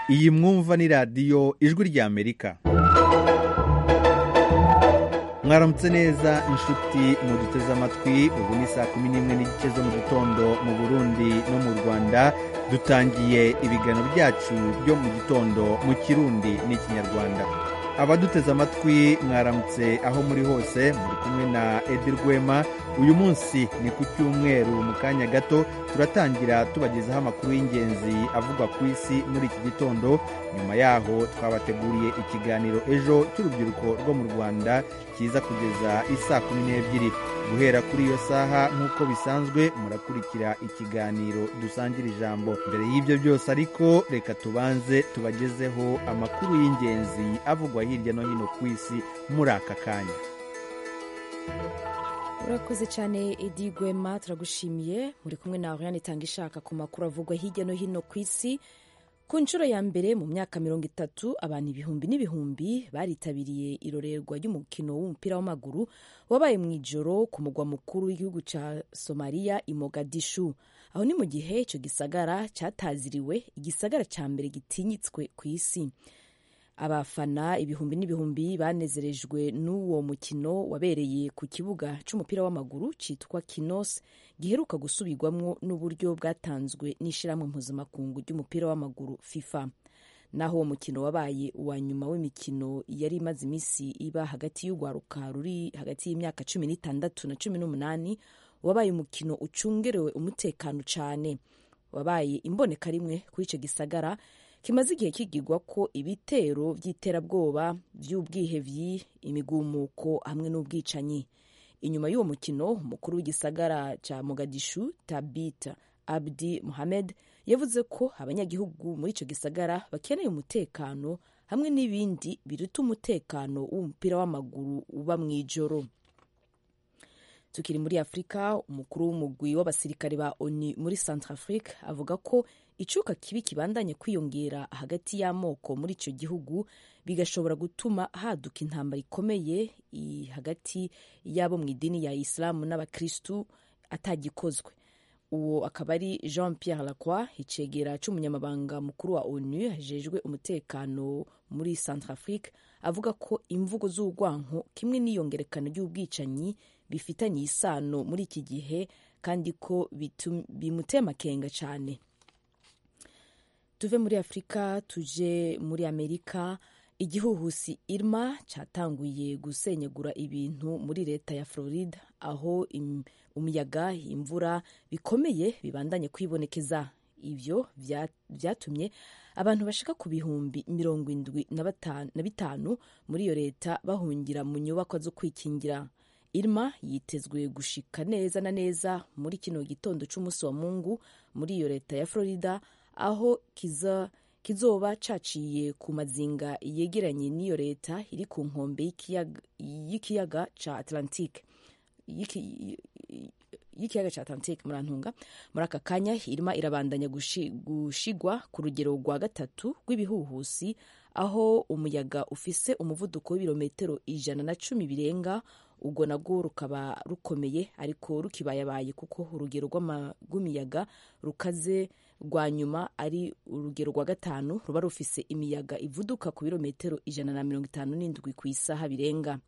iyi mwumva ni radiyo ijwi ry'amerika mwaramutse neza inshuti muduteze amatwi ubu ni saa kumi n'imwe n'igice zo mu gitondo mu burundi no mu rwanda dutangiye ibiganiro byacu byo mu gitondo mu kirundi n'ikinyarwanda abaduteze amatwi mwaramutse aho muri hose muri kumwe na edi rwema uyu munsi ni ku cyumweru mu kanya gato turatangira tubagezaho amakuru y'ingenzi avugwa ku isi muri iki gitondo nyuma yaho twabateguriye ikiganiro ejo cy'urubyiruko rwo mu rwanda kiza kugeza isaa kumi n'ebyiri guhera kuri iyo saha nk'uko bisanzwe murakurikira ikiganiro dusangira ijambo mbere y'ibyo byose ariko reka tubanze tubagezeho amakuru y'ingenzi avugwa hirya no hino ku isi muri aka kanya urakoze cyane edi gwema turagushimiye muri kumwe na oriyane itanga ishaka ku makuru avugwa hirya no hino ku isi ku nshuro ya mbere mu myaka mirongo itatu abantu ibihumbi n'ibihumbi baritabiriye irorerwa ry'umukino w'umupira w'amaguru wabaye mu ijoro ku mugwa mukuru w'igihugu cya somaliya i mogadishu aho ni mu gihe icyo gisagara cyataziriwe igisagara cya mbere gitinyitswe ku isi abafana ibihumbi n'ibihumbi banezerejwe n'uwo mukino wabereye ku kibuga cy'umupira w'amaguru cyitwa kinos giheruka gusubirwamo n'uburyo bwatanzwe n'ishyirahamwe mpuzamakuru ry'umupira w'amaguru fifa naho uwo mukino wabaye uwa nyuma w'imikino yari imaze iminsi iba hagati y'urwaruka ruri hagati y'imyaka cumi n'itandatu na cumi n'umunani wabaye umukino ucungerewe umutekano cyane wabaye imboneka rimwe kuri icyo gisagara kimaze igihe kigirwa ko ibitero by'iterabwoba by'ubwihebyi imigumuko hamwe n'ubwicanyi inyuma y'uwo mukino umukuru w'igisagara cya mogadishu tabita abdi mohamed yavuze ko abanyagihugu muri icyo gisagara bakeneye umutekano hamwe n'ibindi biruta umutekano w'umupira w'amaguru uba mu ijoro tukiri muri afurika umukuru w'umugwi w'abasirikare ba oni muri centrafrique avuga ko icuka kibi kibandanye kwiyongera hagati y'amoko muri icyo gihugu bigashobora gutuma haduka intambara ikomeye hagati y'abo mu idini ya isilamu n'abakirisitu atagikozwe uwo akaba ari jean pierre lacroix icegera cy'umunyamabanga mukuru wa onu hejejwe umutekano muri centrafrique avuga ko imvugo z'urwanko kimwe n'iyongerekana ry'ubwicanyi bifitanye isano muri iki gihe kandi ko bimuteye amakenga cyane tuve muri afurika tuje muri amerika igihuhusi irma cyatanguye gusenyagura ibintu muri leta ya florida aho umuyaga imvura bikomeye bibandanye kwibonekeza ibyo byatumye abantu bashika ku bihumbi mirongo indwi na bitanu muri iyo leta bahungira mu nyubako zo kwikingira irma yitezwe gushika neza na neza muri kino gitondo cy'umunsi wa mungu muri iyo leta ya florida aho kiza kizoba caciye ku mazinga yegeranye n'iyo leta iri ku nkombe y'ikiyaga ca atlantique y'ikiyaga cya atlantique murantunga muri aka kanya irima irabandanya gushigwa ku rugero rwa gatatu rw'ibihuhusi aho umuyaga ufise umuvuduko w'ibirometero ijana na cumi birenga ubwo nabwo rukaba rukomeye ariko rukibayabaye kuko urugero rw'imiyaga rukaze rwa nyuma ari urugero rwa gatanu ruba rufise imiyaga ivuduka ku birometero ijana na mirongo itanu n'indwi ku isaha birenga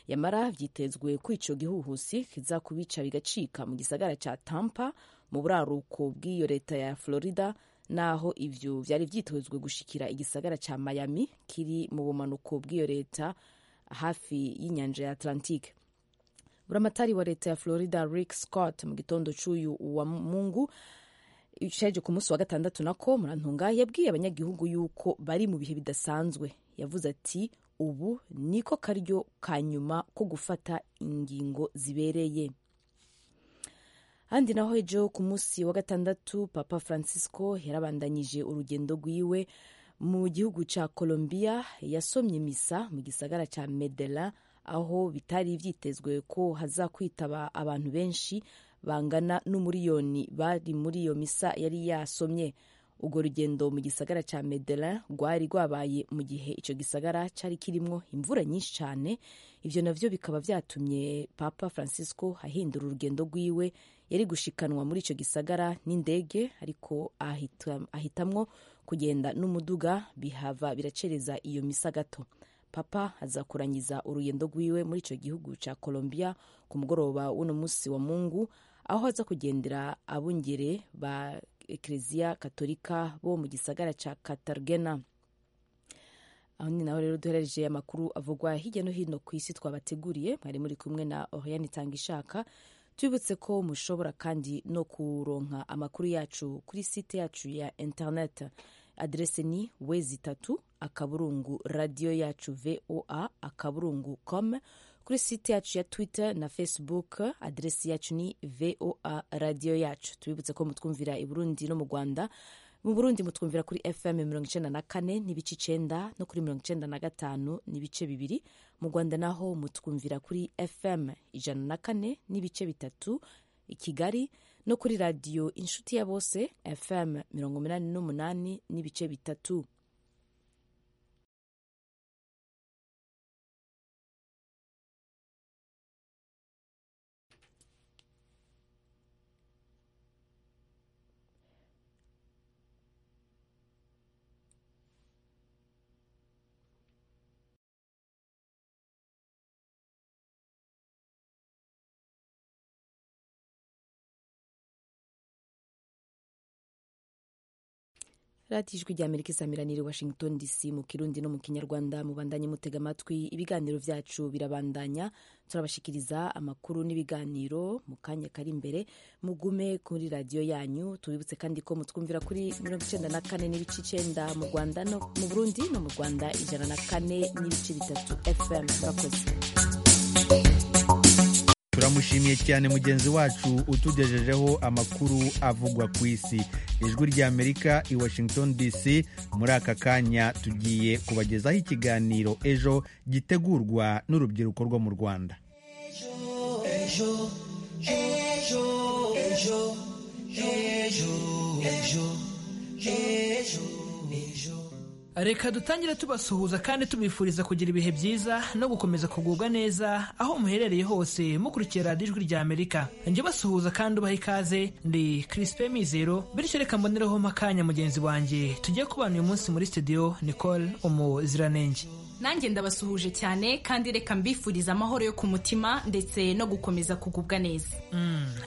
yamara byitezwe ko icyo gihuhusi kizakubica bigacika mu gisagara cya tampa mu buraruko bw'iyo leta ya florida naho ibyo byari byitezwe gushikira igisagara cya miami kiri mu bumanuko bw'iyo leta hafi y'inyanja ya atlantique buramatari wa leta ya florida rick scott mu gitondo cy'uyu wa mungu cyaje ku munsi wa gatandatu nako murantunga yabwiye abanyagihugu yuko bari mu bihe bidasanzwe yavuze ati ubu niko karyo ka nyuma ko gufata ingingo zibereye handi naho ejo ku munsi wa gatandatu papa francisco yarabandanyije urugendo rwiwe mu gihugu cya Colombia yasomye misa mu gisagara cya Medela aho bitari byitezwe ko hazakwitaba abantu benshi bangana n'umuriyoni bari muri iyo misa yari yasomye urwo rugendo mu gisagara cya medela rwari rwabaye mu gihe icyo gisagara cyari kirimo imvura nyinshi cyane ibyo navyo bikaba byatumye papa francisco ahindura urugendo rwiwe yari gushikanwa muri icyo gisagara n'indege ariko ahita, ahitamwo kugenda n'umuduga bihava biracereza iyo misa gato papa aza kurangiza urugendo rwiwe muri icyo gihugu cya colombia ku mugoroba w'uno munsi wa mungu aho aza kugendera abungere ba ekereziya katolika bo mu gisagara cya katargena aho ni naho rero duhereje amakuru avugwa hirya no hino ku isi twabateguriye mwari muri kumwe na oriyani itanga ishaka tubibutse ko mushobora kandi no kuronka amakuru yacu kuri site yacu ya interineti aderese ni wezi itatu akaburungu radiyo yacu voa akaburungu com kuri site yacu ya twitter na facebook aderesi yacu ni voa radiyo yacu tubibutse ko mutwumvira i burundi no mu rwanda mu burundi mutwumvira kuri fm mirongo icenda na kane n'ibice icenda no kuri mirongo icenda na gatanu n'ibice bibiri mu rwanda naho mutwumvira kuri fm ijana na kane n'ibice bitatu i kigali no kuri radiyo inshuti ya bose fm mirongo umunani n'umunani n'ibice bitatu radiyo ijwi rya amerika isamiraniye washington dc mu kirundi no mu kinyarwanda mubandanye mutega amatwi ibiganiro byacu birabandanya turabashikiriza amakuru n'ibiganiro mu kanya kari imbere mugume kuri radiyo yanyu tubibutse kandi ko mutwumvira kuri mirongo icyenda na kane n'ibice icyenda mu rwanda no mu burundi no mu rwanda ijana na kane n'ibice bitatu fm bakoze turamushimiye cyane mugenzi wacu utugejejeho amakuru avugwa ku isi ijwi rya amerika i washington dc muri aka kanya tugiye kubagezaho ikiganiro ejo gitegurwa n'urubyiruko rwo mu rwanda ejo ejo ejo ejo ejo ejo ejo reka dutangire tubasuhuza kandi tubifuriza kugira ibihe byiza no gukomeza kugubwa neza aho muherereye hose mukurikiye radiyo ijwi rya amerika njye basuhuza kandi ubaha ikaze ndi kirisipe mizero bityo reka mbonereho akanya mugenzi wanjye tujye kubana uyu munsi muri studio nicole umuziranenge nanjye ndabasuhuje cyane kandi reka mbifuriza amahoro yo ku mutima ndetse no gukomeza kugubwa neza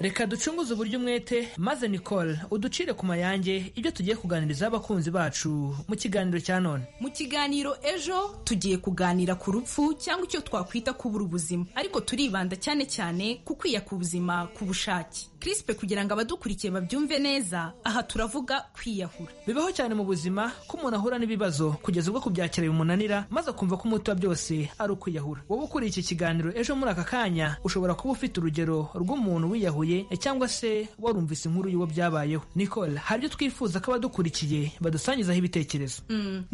reka ducunguze uburyo umwete maze nicole uducire ku mayange ibyo tugiye kuganiriza abakunzi bacu mu kiganiro cya none mu kiganiro ejo tugiye kuganira ku rupfu cyangwa icyo twakwita kubura ubuzima ariko turibanda cyane cyane ku kwiya ku buzima ku bushake kirisipe kugira ngo abadukurikiye babyumve neza aha turavuga kwiyahura bibaho cyane mu buzima ko umuntu ahura n'ibibazo kugeza ubwo kubyakira bimunanira maze kumva ko umuti wa byose ari ukwiyahura wowe ukuriye iki kiganiro ejo muri aka kanya ushobora kuba ufite urugero rw'umuntu wiyahuye cyangwa se warumvise inkuru y'uwo byabayeho nicole hari ibyo twifuza ko abadukurikiye badusangizaho ibitekerezo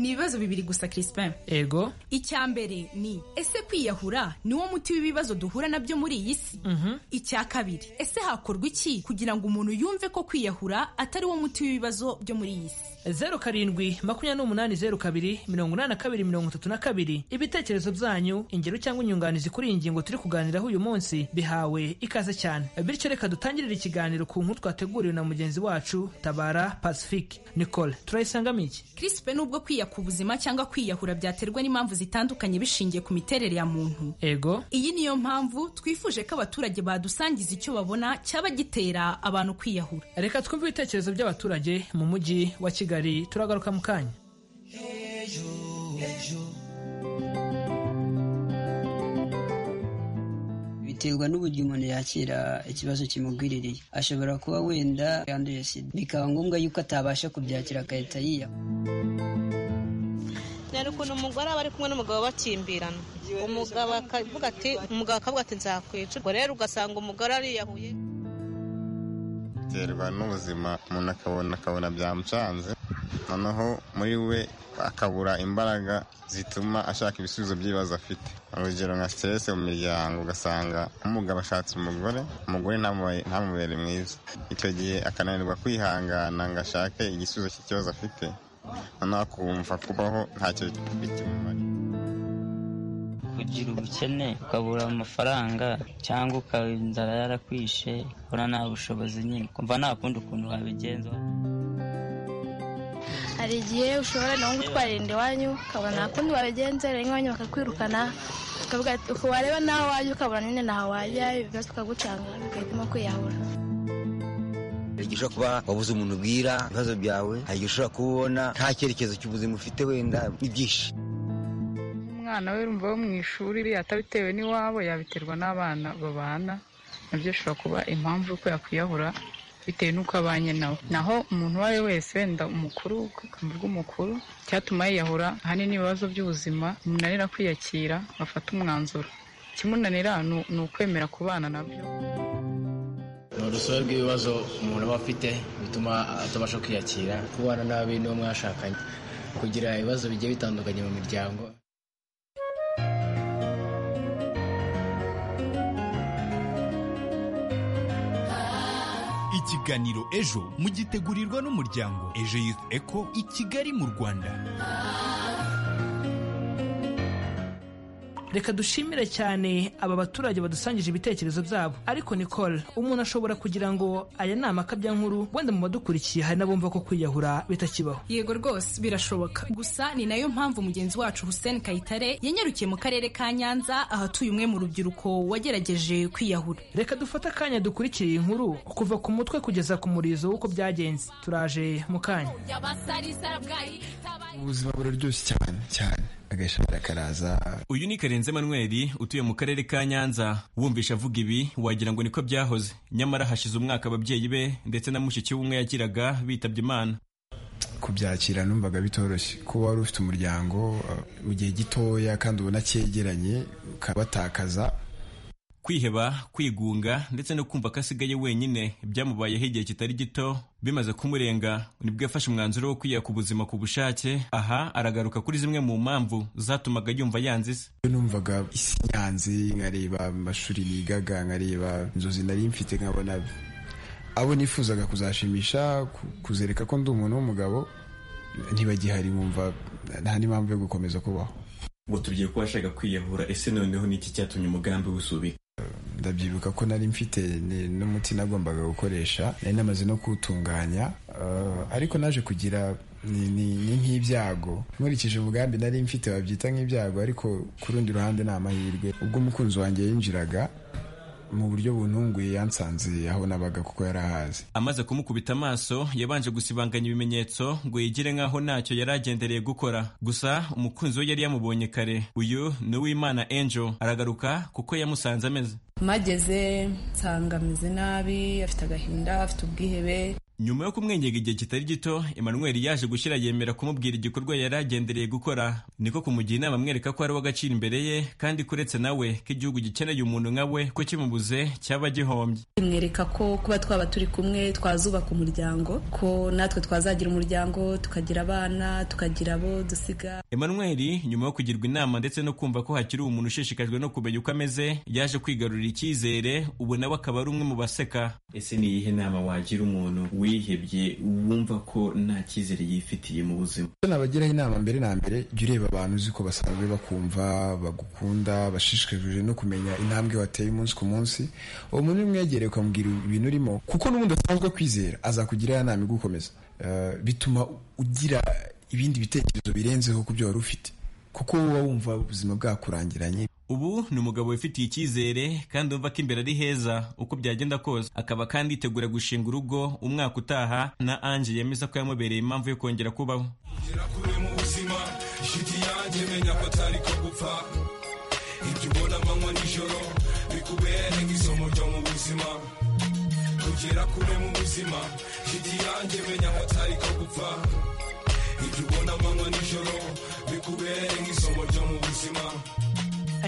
ni ibibazo bibiri gusa crispin ego icya mbere ni ese kwiyahura ni wo muti w'ibibazo duhura nabyo muri iyi si icya kabiri ese hakorwa iki kugira ngo umuntu yumve ko kwiyahura atari wo muti w'ibibazo byo muri iyi si zeru karindwi makumyabiri n'umunani zeru kabiri mirongo inani na kabiri mirongo itatu na kabiri ibitekerezo byanyu ingero cyangwa inyunganizi kuri iyi ngingo turi kuganiraho uyu munsi bihawe ikaze cyane bityo reka dutangirire ikiganiro ku nkuru twateguriwe na mugenzi wacu tabara pacifique nicole turayisangamo iki kirisipe nubwo kwiya ku buzima cyangwa kwiyahura byaterwa n'impamvu zitandukanye bishingiye ku miterere ya muntu ego iyi niyo mpamvu twifuje ko abaturage badusangiza icyo babona cyaba gitera abantu kwiyahura reka twumve ibitekerezo by'abaturage mu mujyi wa kigali turagaruka mu kanya ejo ejo biterwa n'uburyo umuntu yakira ikibazo kimugwiririye ashobora kuba wenda yanduye sida bikaba ngombwa yuko atabasha kubyakira agahita yiyahura cyane ukuntu umugore aba ari kumwe n'umugabo bakimbirana umugabo akavuga ati umugabo akavuga ati nzakwica ubwo rero ugasanga umugore ariyahuye biterwa n'ubuzima umuntu akabona akabona byamucanze noneho muri we akabura imbaraga zituma ashaka ibisubizo by'ibibazo afite urugero nka siteresi mu miryango ugasanga umugabo ashatse umugore umugore ntamubere mwiza icyo gihe akananirwa kwihangana ngo ashake igisubizo cy'ikibazo afite noneho akumva kubaho ntacyo bikimumariye kugira ubukene ukabura amafaranga cyangwa ukaba inzara yarakwishe ubona nta bushobozi nyine kumva nta kundi ukuntu wabigenza hari igihe ushobora nawe gutwarira iwanyu ukabona nta kundi wabigenza rero iwanyu bakakwirukana ukavuga ati uku wareba naho wajya ukabona nyine naho wajya ibibazo ukagucanga ugahitamo kwiyahura hari igihe ushobora kuba wabuze umuntu ubwira ibibazo byawe hari igihe ushobora kuba ubona nta cyerekezo cy'ubuzima ufite wenda n'ibyishimo umwana we rumva wo mu ishuri atabitewe n'iwabo yabiterwa n'abana babana nabyo bishobora kuba impamvu y'uko yakwiyahura bitewe n'uko abanye nawe naho umuntu uwo ari we wese wenda umukuru ubwoko bw'umukuru icyatuma yiyahura ahanini ibibazo by'ubuzima bimunanira kwiyakira bafata umwanzuro ikimunanira ni ukwemera kubana nabyo ni urusobe rw'ibibazo umuntu aba afite bituma atabasha kwiyakira kubana nabi n'uwo mwashakanye kugira ibibazo bigiye bitandukanye mu miryango ikiganiro ejo mugitegurirwa n'umuryango ejo youth eco i kigali mu rwanda reka dushimire cyane aba baturage badusangije ibitekerezo byabo ariko nicole umuntu ashobora kugira ngo aya ni amakabya nkuru wenda mu badukurikiye hari n'abumva ko kwiyahura bitakibaho yego rwose birashoboka gusa ni nayo mpamvu mugenzi wacu hussein kayitare yanyarukiye mu karere ka nyanza ahatuye umwe mu rubyiruko wagerageje kwiyahura reka dufate akanya dukurikiye iyi nkuru kuva ku mutwe kugeza ku murizo w'uko byagenze turaje mu kanya ubuzima buraryoshye cyane cyane agashahara karaza uyu ni karenze manweri utuye mu karere ka nyanza wumvisha avuga ibi wagira ngo niko byahoze nyamara hashize umwaka ababyeyi be ndetse na mushiki w'umwe yagiraga bitabye imana kubyakira numvaga bitoroshye kuba wari ufite umuryango mu gihe gitoya kandi ubona cyegeranye ukabatakaza kwiheba kwigunga ndetse no kumva ko asigaye wenyine byamubayeho igihe kitari gito bimaze kumurenga nibwo yafashe umwanzuro wo kwiyaka ubuzima ku bushake aha aragaruka kuri zimwe mu mpamvu zatumaga yumva yanze isi numvaga isi yanze nkareba amashuri nigaga nkareba inzozi nari mfite nkabona abo nifuzaga kuzashimisha kuzereka ko ndi umuntu w'umugabo ntibagihari bumva nta n'impamvu yo gukomeza kubaho ngo tugiye kuba ashaka kwiyahura ese noneho niki cyatumye umugambi w'usubika ndabyibuka ko nari mfite n'umuti nagombaga gukoresha nari namaze no kuwutunganya ariko naje kugira ni nk'ibyago nkurikije umugambi nari mfite babyita nk'ibyago ariko ku rundi ruhande ni amahirwe ubwo umukunzi wanjye yinjiraga mu buryo bununguye yansanze aho nabaga kuko yari ahazi amaze kumukubita amaso yabanje gusibanganya ibimenyetso ngo yigire nk'aho ntacyo yari agendereye gukora gusa umukunzi we yari yamubonye kare uyu ni uwimana angel aragaruka kuko yamusanze ameze mageze nsanga ameze nabi afite agahinda afite ubwihebe nyuma yo kumwengega igihe kitari gito emmanuel yaje gushyira yemera kumubwira igikorwa yari agendereye gukora niko kumugira inama amwereka ko ari w'agaciro imbere ye kandi kuretse nawe ko igihugu gikeneye umuntu nka we ko kimubuze cyaba gihombye imwereka ko kuba twaba turi kumwe twazubaka umuryango ko natwe twazagira umuryango tukagira abana tukagira abo dusiga emmanuel nyuma yo kugirwa inama ndetse no kumva ko hakiri umuntu ushishikajwe no kumenya uko ameze yaje kwigarurira icyizere ubu nawe akaba ari umwe mu baseka ese ni iyihe nama wagira umuntu wihebye wumva ko nta cyizere yifitiye mu buzima nabagiraho inama mbere na mbere jya ureba abantu uzi ko basanzwe bakumva bagukunda bashishikajwe no kumenya intambwe wateye umunsi ku munsi uwo muntu umwegereye ukamubwira ibintu urimo kuko n'ubundi asanzwe kwizera azakugira ya nama igukomeza bituma ugira ibindi bitekerezo birenzeho ku byo wari ufite kuko uba wumva ubuzima bwakurangiranye ubu ni umugabo wifitiye icyizere kandi wumva ko imbere ari heza uko byagenda kose akaba kandi yitegura gushinga urugo umwaka utaha na ange yemeza ko yamubereye impamvu yo kongera kubaho kugera kure mu buzima shiti yanjye menya ko atari ko gupfa ibyo ubona amanywa nijoro bikubere nk'isomo ryo mu buzima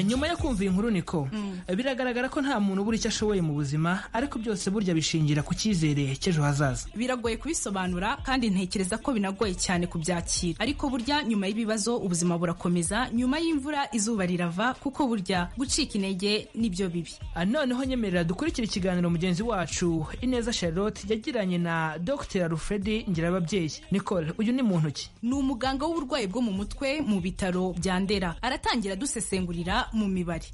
nyuma yo kumva iyi nkuru niko biragaragara ko nta muntu ubura icyo ashoboye mu buzima ariko byose burya bishingira ku cyizere cy'ejo hazaza biragoye kubisobanura kandi ntekereza ko binagoye cyane kubyakira ariko burya nyuma y'ibibazo ubuzima burakomeza nyuma y'imvura izuba rirava kuko burya gucika intege nibyo bibi Ah, noneho nyemerera dukurikire ikiganiro mugenzi wacu ineza charlotte yagiranye na dr alfred ngirababyeyi nicole uyu ni muntu ki ni umuganga w'uburwayi bwo mu mutwe mu bitaro bya ndera aratangira adusesengurira mu mibare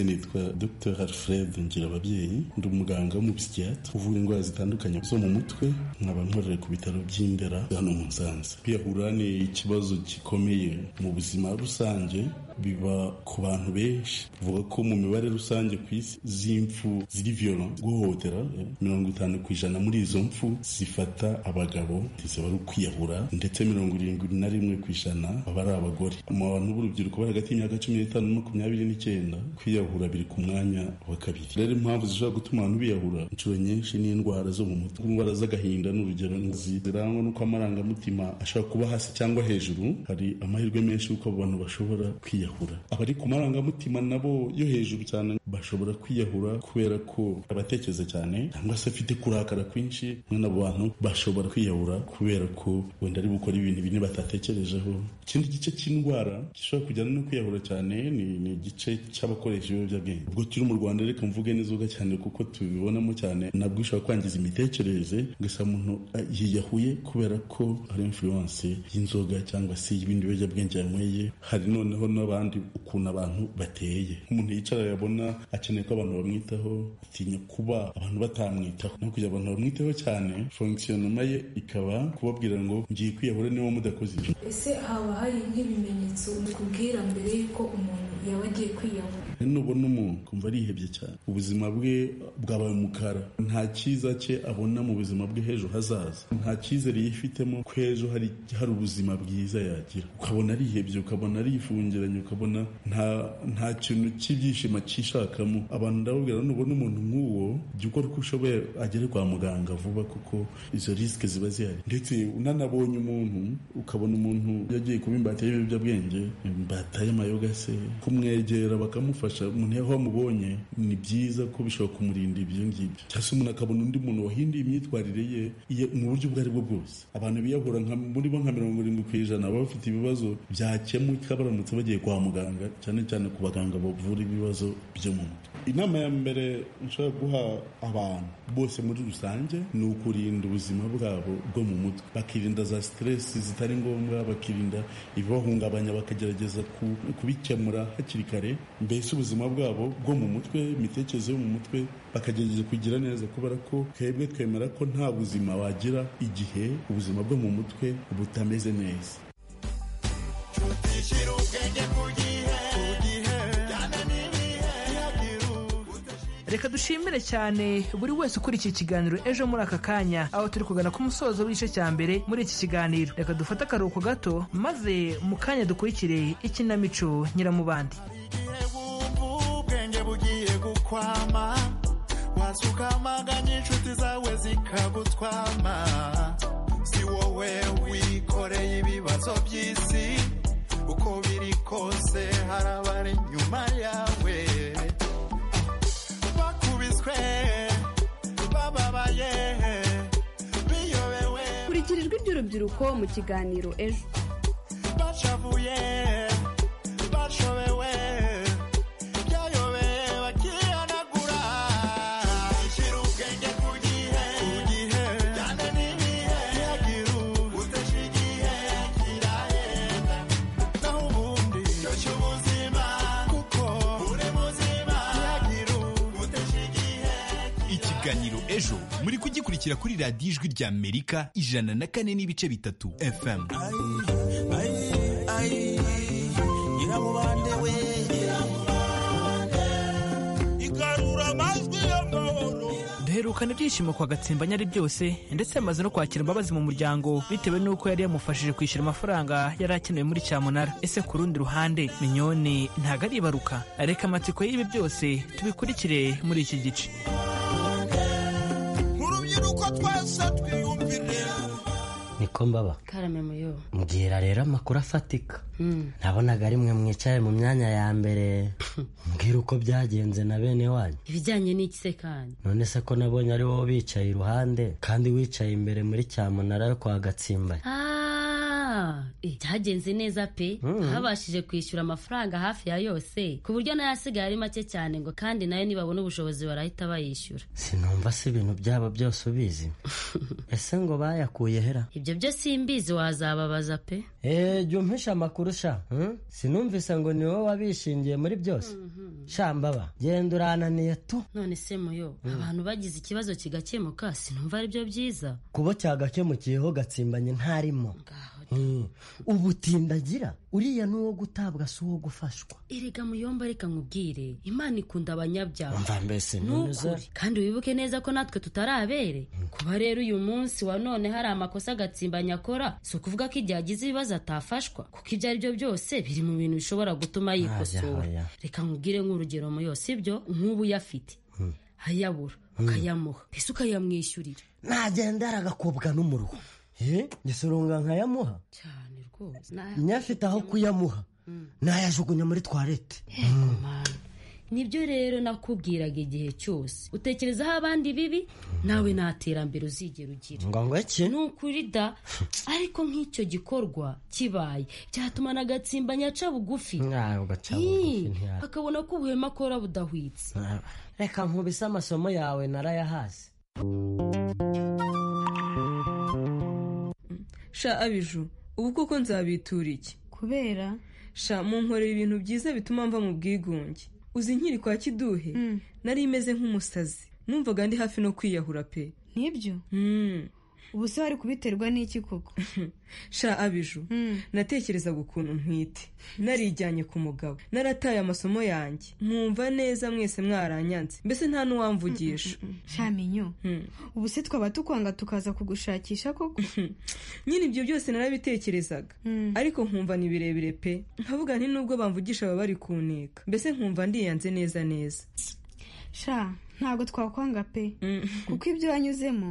nitwa dr alfred ngirababyeyi ndi umuganga wo mu psychiatre uvura indwara zitandukanye zo mu mutwe nkaba nkorera ku bitaro by'indera hano mu nsanze kwiyahura ni ikibazo gikomeye mu buzima rusange biba ku bantu benshi tuvuga ko mu mibare rusange ku isi z'impfu ziri violent guhohotera mirongo itanu ku ijana muri izo mpfu zifata abagabo zaba ari ukwiyahura ndetse mirongo irindwi na rimwe ku ijana aba ari abagore mu bantu b'urubyiruko bari hagati y'imyaka cumi n'itanu na makumyabiri n'icyenda kwiyahura biri ku mwanya wa kabiri rero impamvu zishobora gutuma abantu biyahura inshuro nyinshi ni indwara zo mu mutwe indwara z'agahinda ni urugero zirangwa n'uko amarangamutima ashobora kuba hasi cyangwa hejuru hari amahirwe menshi y'uko abo bantu bashobora kwiyahura abari ku marangamutima nabo yo hejuru cyane bashobora kwiyahura kubera ko abatekereza cyane cyangwa se afite kurakara kwinshi mwene abo bantu bashobora kwiyahura kubera ko wenda ari gukora ibintu bine batatekerejeho ikindi gice cy'indwara gishobora kujyana no kwiyahura cyane ni, ni igice cy'abakoresha ibiyobyabwenge ubwo turi mu rwanda reka mvuge n'izuga cyane kuko tubibonamo cyane nabwo ishobora kwangiza imitekerereze ugasanga umuntu ah, yiyahuye kubera ko hari influence y'inzoga cyangwa se y'ibindi biyobyabwenge yanyweye hari noneho n'abandi ukuntu abantu bateye nk'umuntu yicara yabona akeneye ko abantu bamwitaho atinya kuba abantu batamwitaho no kugira abantu bamwitaho cyane fonkisiyonoma ye ikaba kubabwira ngo ngiye kwiyahura niba mudakoze ibyo ese haba hari nk'ibimenyetso bikubwira mbere y'uko umuntu yaba agiye kwiyahura nubona umuntu kumva arihebye cyane ubuzima bwe bwabaye umukara nta cyiza cye abona mu buzima bwe h'ejo hazaza nta cyizere yifitemo ko ejo hari hari ubuzima bwiza yagira ukabona arihebye ukabona arifungiranye ukabona nta nta kintu cy'ibyishimo cyishakamo abantu ndababwira nubona umuntu nk'uwo jya ukora uko ushoboye agere kwa muganga vuba kuko izo risike ziba zihari ndetse unanabonye umuntu ukabona umuntu yagiye kuba imbata y'ibiyobyabwenge imbata y'amayoga se kumwegera bakamufasha kumufasha umuntu aho wamubonye ni byiza ko bishobora kumurinda ibyo ngibyo cyangwa se umuntu akabona undi muntu wahinduye imyitwarire ye iye- mu buryo ubwo ari bwo bwose abantu biyahura nka muri bo nka mirongo irindwi ku ijana baba bafite ibibazo byakemuka baramutse bagiye kwa muganga cyane cyane ku baganga bavura ibibazo byo mu mutwe inama ya mbere nshobora guha abantu bose muri rusange ni ukurinda ubuzima bwabo bwo mu mutwe bakirinda za siteresi zitari ngombwa bakirinda ibibahungabanya bakagerageza ku- kubikemura hakiri kare mbese ubuzima bwabo bwo mu mutwe imitekerereze yo mu mutwe bakagerageza kugira neza kubera ko twebwe twemera ko nta buzima wagira igihe ubuzima bwo mu mutwe butameze neza reka dushimire cyane buri wese ukurikiye ikiganiro ejo muri aka kanya aho turi kugana ku musozo w'igice cya mbere muri iki kiganiro reka dufate akaruhuko gato maze mu kanya dukurikire ikinamico nyiramubandi ubwenge bugiye gukwama wasukamaganya inshuti zawe zikagutwama si wowe wikoreye ibibazo by'isi uko biri kose hari abari inyuma yawe bakubiswe bababaye biyobewe kurikira ijwi ry'urubyiruko mu kiganiro ejo bacavuye bashobewe byayobeye bakihanagura shyira ubwenge ku gihe jyana n'ibihe ntihagire udasha igihe kirahenda naho ubundi ryoshya ubuzima kuko uri muzima ntihagire udasha igihe ikiganiro ejo muri kugikurikira kuri radiyo ijwi rya amerika ijana na kane n'ibice bitatu fm nyiramubande we igarura amajwi y'amahoro duherukana ibyishimo kwa gatsimba nyari byose ndetse yamaze no kwakira imbabazi mu muryango bitewe n'uko yari yamufashije kwishyura amafaranga yari akenewe muri cyamunara ese ku rundi ruhande minyoni ntabwo ari ibaruka reka amatsiko y'ibi byose tubikurikire muri iki gice urubyiruko twese twiyumvire niko mbaba karame muyo mbwira rero amakuru afatika Mm. nabonaga ari mwe mwicaye mu myanya ya mbere mbwira uko byagenze na bene wanyu ibijyanye n'iki se kandi none se ko nabonye ari wowe bicaye iruhande kandi wicaye imbere muri cyamunara yo kwa gatsimbari Ah, eh, byagenze neza pe Mm. babashije kwishyura amafaranga hafi ya yose ku buryo nayo asigaye ari make cyane ngo kandi nayo nibabona ubushobozi barahita bayishyura sinumva se ibintu byaba byose ubizi ese ngo bayakuye hera ibyo byo simbizi wazababaza pe eee jya umpisha amakuru sha hmm? sinumvise ngo ni wowe wabishingiye muri byose shambaba genda urananiye tu none se muyo Mm. abantu bagize ikibazo kigakemuka sinumva ari byo byiza kuba cyagakemukiyeho gatsimbanye ntarimo Hmm. ubutindagira uriya ni uwo gutabwa si uwo gufashwa erega muyomba reka nkubwire imana ikunda abanyabyaha umva mbese Ni none zo ukuri. kandi wibuke neza ko natwe tutarabere kuba rero uyu munsi wa none hari amakosa agatsimbanya akora si ukuvuga ko igihe agize ibibazo atafashwa kuko ibyo ari byo byose biri mu bintu bishobora gutuma Aya, yikosora aya. reka nkubwire nk'urugero mu yose ibyo nk'ubu yafite Hmm. ayabura Hmm. ukayamuha mbese ukayamwishyurira nagenda yaragakobwa n'umuruho Eh, mbese urunga nkayamuha rwose na- nyafite aho kuyamuha nayajugunya muri twarete nibyo rero nakubwiraga igihe cyose utekerezaho abandi bibi nawe nta terambere uzigera ugira ngo ngo iki ni ukuri da ariko nk'icyo gikorwa kibaye byatuma na gatsimbanya aca bugufi ntabwo Ii, ntiyari. akabona ko ubuhema akora budahwitse reka nkubise amasomo yawe narayahaze sha abiju ubu kuko nzabitura iki kubera sha munkorera ibintu byiza bituma mva mu bwigunge uzi nkiri kwa kiduhe nari imeze nk'umusazi numvaga ndi hafi no kwiyahura pe nibyo ubu se wari kubiterwa n'iki koko sha abiju natekerezaga ukuntu ntwite narijyanye ku mugabo narataye amasomo yanjye mwumva neza mwese mwaranyanze mbese nta n'uwamvugisha shaminyo ubu se twaba tukwanga tukaza kugushakisha koko nyine ibyo byose narabitekerezaga ariko nkumva ni birebire pe nkavuga nti nubwo bamvugisha baba bari kuneka mbese nkumva ndiyanze neza neza sha ntabwo twakwanga pe kuko ibyo wanyuzemo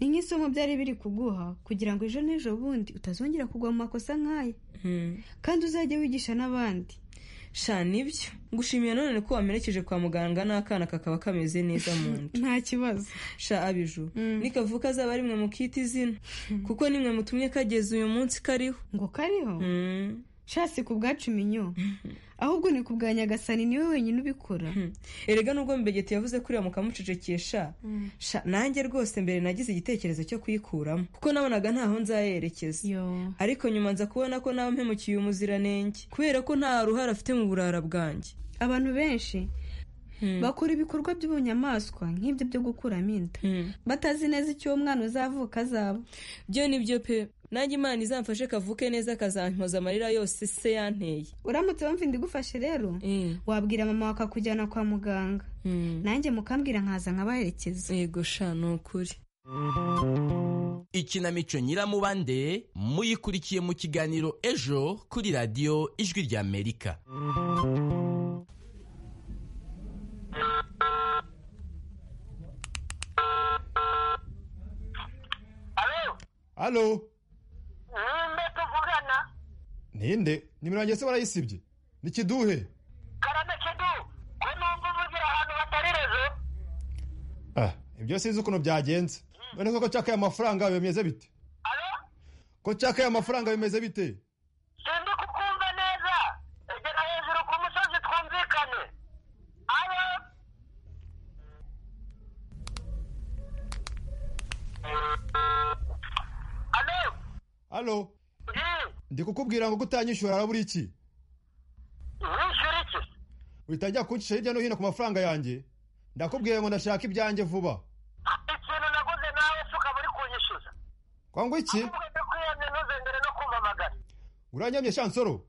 ni nk'isomo byari biri kuguha kugira ngo ejo n'ejo bundi utazongera kugwa mu makosa nk'aya kandi uzajye wigisha n'abandi sha nibyo ngushimiye none ko wamerekeje kwa muganga n'akana kakaba kameze neza mu nda nta kibazo sha abiju nikavuka azaba ari mwe mukita izina kuko ni mwe mutumye kageze uyu munsi kariho ngo kariho sha si ku bwacu minyo ahubwo ni ku bwa nyagasani niwe wenyine ubikora erega nubwo mbegeti yavuze ko uriya mukamucecekesha sha nanjye rwose mbere nagize igitekerezo cyo kuyikuramo kuko nabonaga ntaho nzayerekeza ariko nyuma nza kubona ko nawe mpemukiye umuziranenge kubera ko nta ruhare afite mu burara bwanjye abantu benshi bakora ibikorwa by'ubunyamaswa nk'ibyo byo gukuramo inda batazi neza icyo uwo mwana uzavuka azaba byo ni byo pe nanjye imana izamfashe kavuke neza kazankoza amarira yose se yanteye uramutse wumva inda igufashe rero wabwira mama wawe akakujyana kwa muganga nanjye mukambwira nkaza nkabaherekeza yego sha ni ukuri ikinamico nyiramubande muyikurikiye mu kiganiro ejo kuri radiyo ijwi ry'amerika halo ninde tuvugana ninde nimero yanjye se barayisibye ni kiduhe karame kidu ko numva uvugira ahantu hatari rezo ah ibyo sinzi ukuntu byagenze none koko cyakaye amafaranga bimeze bite ko cyakaye amafaranga bimeze bite sindi kukumva neza egera hejuru ku musozi twumvikane alo alo halo ndi kukubwira ngo gutanyishyura harabura iki wishyura iki witangira kuncisha hirya no hino ku mafaranga yanjye ndakubwiye ngo ndashaka ibyanjye vuba ikintu naguze nawe se ukaba uri kunyishyuza kwangu iki ndakwiyamye ntuzengere no kumpamagara uranyamye shansoro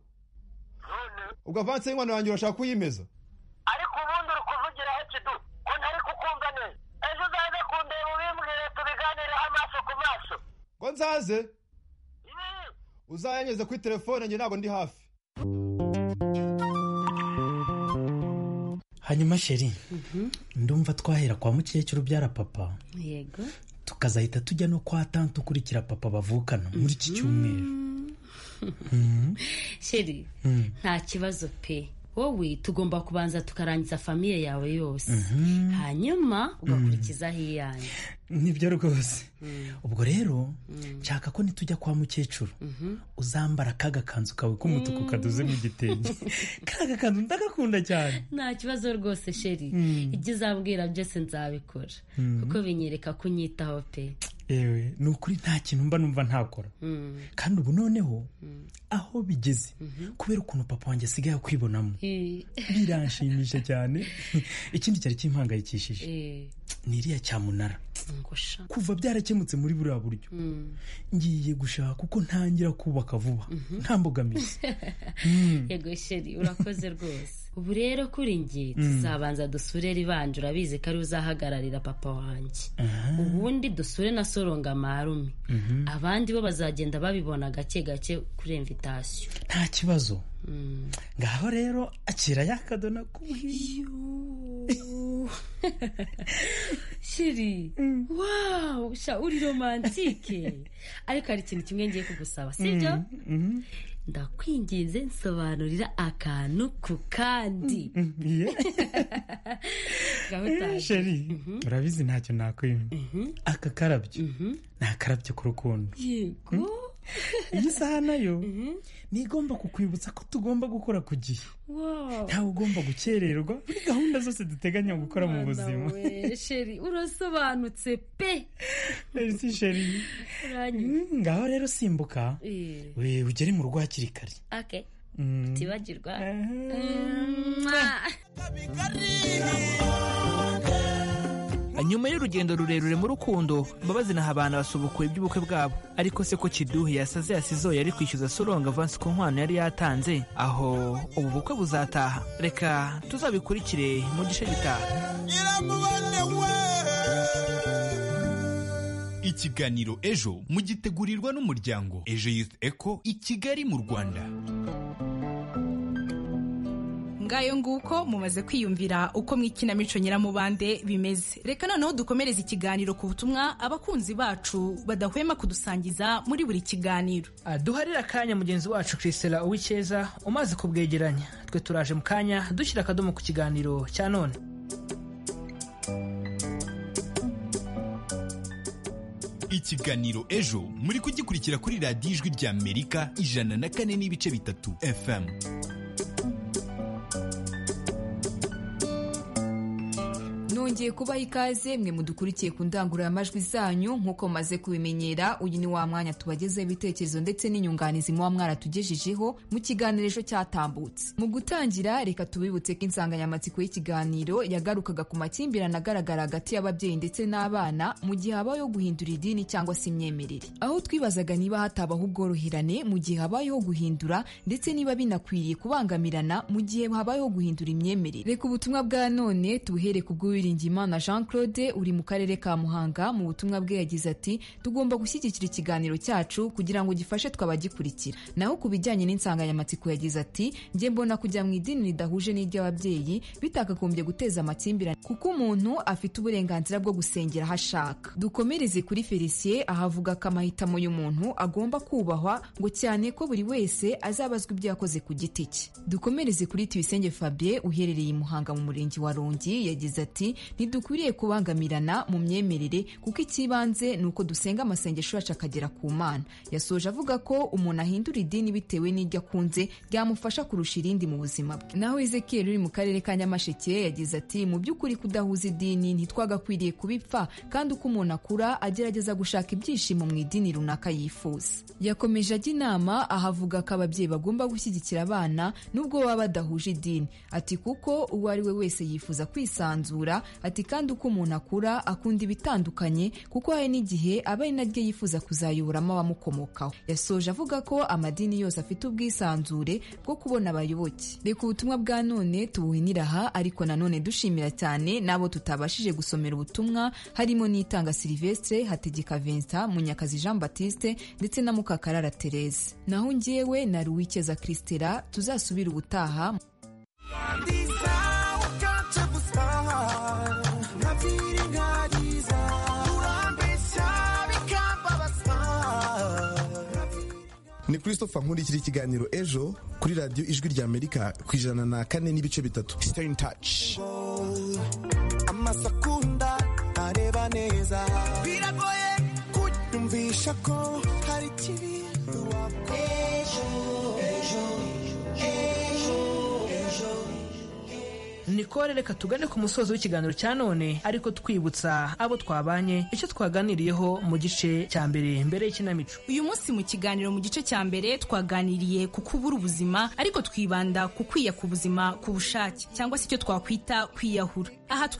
ubwo avansi y'inkwano yanjye urashaka kuyimeza ariko ubundi uri kuvugira he kidu ko ntari kukumva neza ejo uzaze kundeba ubimbwire tubiganireho amaso ku maso ngo nzaze uzayanyeze kuri telefone njye ntabwo ndi hafi hanyuma sheri ndumva twahera kwa mukecuru ubyara papa yego tukazahita tujya no kwa tante ukurikira papa bavukana muri iki cyumweru sheri nta kibazo pe wowe tugomba kubanza tukarangiza famiye yawe yose hanyuma ugakurikizaho iyanyu nibyo rwose ubwo rero nshaka ko nitujya kwa mukecuru uzambara ka gakanzu kawe k'umutuku kadoze mu gitenge ka gakanzu ndagakunda cyane nta kibazo rwose sheri Mm. ibyo uzabwira byose nzabikora Mm. kuko binyereka ko unyitaho pe yewe ni ukuri nta kintu mba numva ntakora Mm. kandi ubu noneho aho bigeze kubera ukuntu papa wanjye asigaye akwibonamo Eh, biranshimisha cyane ikindi cyari kimpangayikishije eh, ni iriya cyamunara ngusha kuva byarakemutse muri buriya buryo ngiye gushaka kuko ntangira kubaka vuba nta mbogamizi Mm. yego sheri urakoze rwose ubu rero kuri nge Mm. tuzabanza dusure ribanje urabizi ko ari uzahagararira papa wanjye ubundi dusure na soronga marume Mhm. abandi bo bazagenda babibona gake gake kuri invitasiyo nta kibazo ngaho rero akira yakadona kubuhiye shiri wawu sha uri romantike ariko hari ikintu kimwe ngiye kugusaba sibyo ndakwinginze nsobanurira akantu ku kandi ngaho utaje sheri urabizi ntacyo nakwima aka karabyo ni akarabyo k'urukundo yego iyi saha nayo ni igomba kukwibutsa ko tugomba gukora ku gihe wawu ntawe ugomba gukererwa muri gahunda zose duteganya gukora mu buzima we sheri urasobanutse pe Merci, sheri uranyura Mm, ngaho rero simbuka Eh, we ugere mu rugo hakiri kare okay Mm. utibagirwa Mwah. nyuma y'urugendo rurerure mu rukundo mbabazi na habana basubukuye iby'ubukwe bwabo ariko se ko kiduhe yasaze yasizo yari kwishyuza soronga avansi ku nkwano yari yatanze aho ubu bukwe buzataha reka tuzabikurikire mu gice gitaha ikiganiro ejo mugitegurirwa n'umuryango ejo youth eco i kigali mu rwanda ngayo nguko mumaze kwiyumvira uko mu ikinamico nyiramubande bimeze reka noneho dukomereze ikiganiro ku butumwa abakunzi bacu badahwema kudusangiza muri buri kiganiro Ah, duharire akanya mugenzi wacu kirisera uwicyeza umaze kubwegeranya twe turaje mu kanya dushyira akadomo ku kiganiro cya none ikiganiro ejo muri kugikurikira kuri radiyo ijwi ry'amerika ijana na kane n'ibice bitatu fm nongeye kubaha ikaze mwe mudukurikiye ku ndangururamajwi zanyu nk'uko mumaze kubimenyera uyu ni wa mwanya tubagezeho ibitekerezo ndetse n'inyunganizi muba mwaratugejejeho mu kiganiro ejo cyatambutse mu gutangira reka tubibutse ko insanganyamatsiko y'ikiganiro yagarukaga ku makimbirane agaragara hagati y'ababyeyi ndetse n'abana mu gihe habayeho guhindura idini cyangwa se imyemerere aho twibazaga niba hatabaho ubworoherane mu gihe habayeho guhindura ndetse niba binakwiriye kubangamirana mu gihe habayeho guhindura imyemerere reka ubutumwa bwa none tubuhere ku bw'uwiringiyimana jean claude uri mu karere ka muhanga mu butumwa bwe yagize ati tugomba gushyigikira ikiganiro cyacu kugira ngo gifashe twabagikurikira naho ku bijyanye n'insanganyamatsiko yagize ati njye mbona kujya mu idini ridahuje n'iry'ababyeyi bitakagombye guteza amakimbirane kuko umuntu afite uburenganzira bwo gusengera aho ashaka dukomereze kuri felicien ahavuga ko amahitamo y'umuntu agomba kubahwa ngo cyane ko buri wese azabazwa ibyo yakoze ku giti cye dukomereze kuri tibisenge fabien uherereye i muhanga mu murenge wa rongi yagize ati ntidukwiriye kubangamirana mu myemerere kuko icy'ibanze ni uko dusenga amasengesho yacu akagera ku mana yasoje avuga ko umuntu ahindura idini bitewe n'iryo akunze ryamufasha kurusha irindi mu buzima bwe naho ezekiel uri mu karere ka nyamasheke yagize ati mu by'ukuri kudahuza idini ntitwagakwiriye kubipfa kandi uko umuntu akura agerageza gushaka ibyishimo mu idini runaka yifuza yakomeje ajya inama ahavuga ko ababyeyi bagomba gushyigikira abana nubwo baba badahuje idini ati kuko uwo ari we wese yifuza kwisanzura ati kandi uko umuntu akura akunda ibitandukanye kuko hari n'igihe aba ari naryo yifuza kuzayoboramo abamukomokaho yasoje avuga ko amadini yose afite ubwisanzure bwo kubona abayoboke reka ubutumwa bwa none tubuhinira aha ariko nanone dushimira cyane n'abo tutabashije gusomera ubutumwa harimo n'itanga silivestre hategeka vincent munyakazi jean baptiste ndetse na mukakarara therese naho njyewe na ruwikeza christela tuzasubira ubutaha I'm feeling God is out. I'm beside. christopher nkurikira ikiganiro ejo kuri radiyo ijwi rya amerika ku ijana na kane n'ibice bitatu stay in touch amasakunda areba neza biragoye kunyumvisha ko hari ikibi ejo ejo ejo ejo nikore reka tugane ku musozo w'ikiganiro cya none ariko twibutsa abo twabanye icyo twaganiriyeho mu gice cya mbere mbere y'ikinamico uyu munsi mu kiganiro mu gice cya mbere twaganiriye ku kubura ubuzima ariko twibanda ku kwiyaka ubuzima ku bushake cyangwa se icyo twakwita kwiyahura aha